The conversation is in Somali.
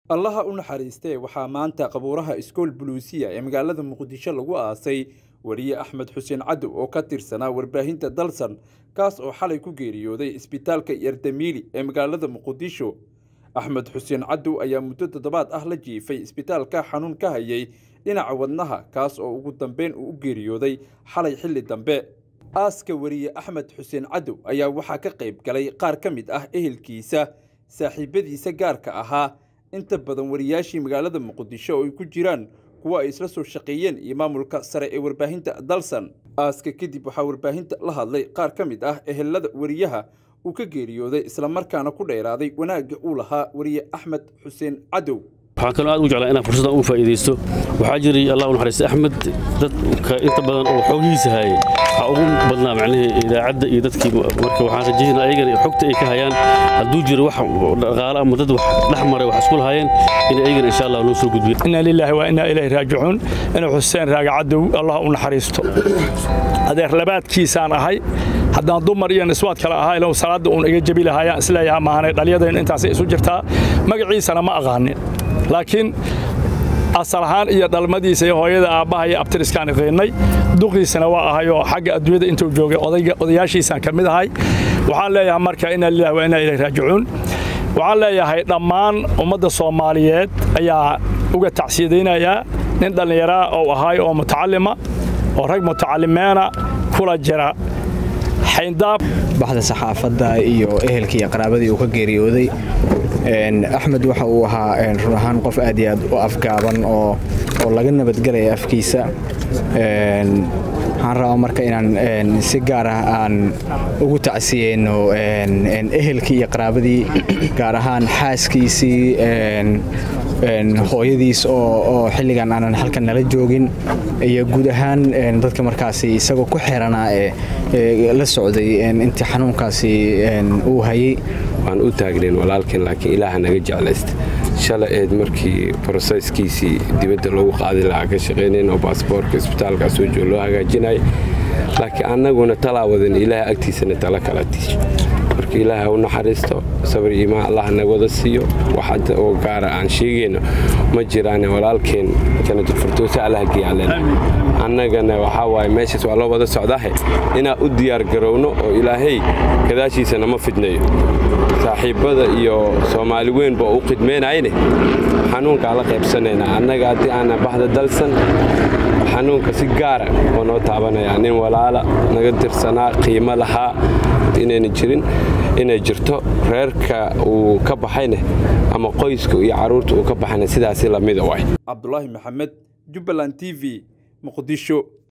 allaha u naxariistee waxaa maanta qabuuraha iskool buluusiya ee magaalada muqdisho lagu aasay weriye axmed xuseen cadow oo ka tirsanaa warbaahinta dalsan kaas oo xalay ku geeriyooday isbitaalka yardamiili ee magaalada muqdisho axmed xuseen cadow ayaa muddo toddobaad ah la jiifay isbitaalka xanuun ka hayay dhinaca wadnaha kaas oo ugu dambeyn uu u geeriyooday xalay xilli dambe aaska weriye axmed xuseen cadow ayaa waxaa ka qayb galay qaar ka mid ah ehelkiisa saaxiibadiisa gaarka ahaa inta badan wariyaashii magaalada muqdisho oo ay ku jiraan kuwa ay isla soo shaqeeyeen iyo maamulka sare ee warbaahinta dalsan aaska kadib waxaa warbaahinta la hadlay qaar ka mid ah ehelada weriyaha uu ka geeriyooday islamarkaana ku dheeraaday wanaagga uu lahaa weriye axmed xuseen cadow waxaan kaloo aad u jeclaa inaan fursaddan u faa'iidaysto waxaa jiray allah u naxariista axmed dadka inta badan oo xoogihiisa hayay waxaa ugu badnaa macnihii idaacadda iyo dadkii marka waxaan rajaynaa ayagana xogta ay ka hayaan hadduu jiro wax dhaqaale ama dad wax dhex maray wax isku lahaayeen in ayagana insha allah loo soo gudbiyo inna lilaahi wa inna ilayhi raajicuun inuu xuseen raaga cadow allah u naxariisto adeer labaadkiisaan ahay haddaan dumar iyo niswaad kale ahaa ilow salaadda uun iga jebi lahaayaan isleeyaha maahanay dhaliyadaynu intaasay isu jirtaa magaciisana ma aqaanin laakiin asal ahaan iyo dhalmadiisa iyo hooyada aabbaha iyo abtiriskaan iqiinnay duqiisana waa ahayoo xagga adduunyada intuu joogay odayaashiisaan ka mid ahay waxaan leeyahay marka inna lillahi wa inna ilayhi raajicuun waxaan leeyahay dhammaan ummadda soomaaliyeed ayaa uga tacsiyadaynayaa nin dhallinyaraa oo ahay oo mutacallima oo rag mutacallimeena kula jira xayndaab baxda saxaafadda iyo ehelkii iyo qaraabadii uu ka geeriyooday axmed waxa uu ahaa run ahaan qof aad iyo aad u afgaaban oo laga nabadgelaya afkiisa waxaan rabaa marka inaan si gaar ah aan ugu tacsiyeyno ehelkii iyo qaraabadii gaar ahaan xaaskiisii hooyadiis oo xilligan aanan halkan nala joogin iyo guud ahaan dadka markaasi isagoo ku xiranaa ee la socday intii xanuunkaasi uu hayay waan u taagnayn walaalkeen laakiin ilaaha naga jeclaysta shalay eed markii broseyskiisii dibadda loogu qaadi lahaa ka shaqaynayn oo baasboorka isbitaalka soo joog loo hagaajinaya laakiin annaguna talaa wadan ilaaha agtiisana tala kala tiisho marka ilaaha u naxariisto sabir iimaan allah na wada siiyo waxadda oo gaara aan sheegayno ma jiraane walaalkeen janatulfirtoosa allah geyaaleen annagana waxaa waaye meeshaas waa loo wada socdahe inaan u diyaar garowno oo ilaahay gadaashiisa nama fidnayo saaxiibbada iyo soomaali weynba u khidmaynayne xanuunkaa la qaybsanaynaa annaga haddii aana baxda dalsan xanuunka si gaara oo noo taabanaya nin walaala naga tirsanaa qiimo lahaa inayna jirin inay jirto reerka uu ka baxayne ama qoyska iyo carruurta uu ka baxayne sidaasi lamida waay cabdulaahi maxamed jubbaland t v muqdisho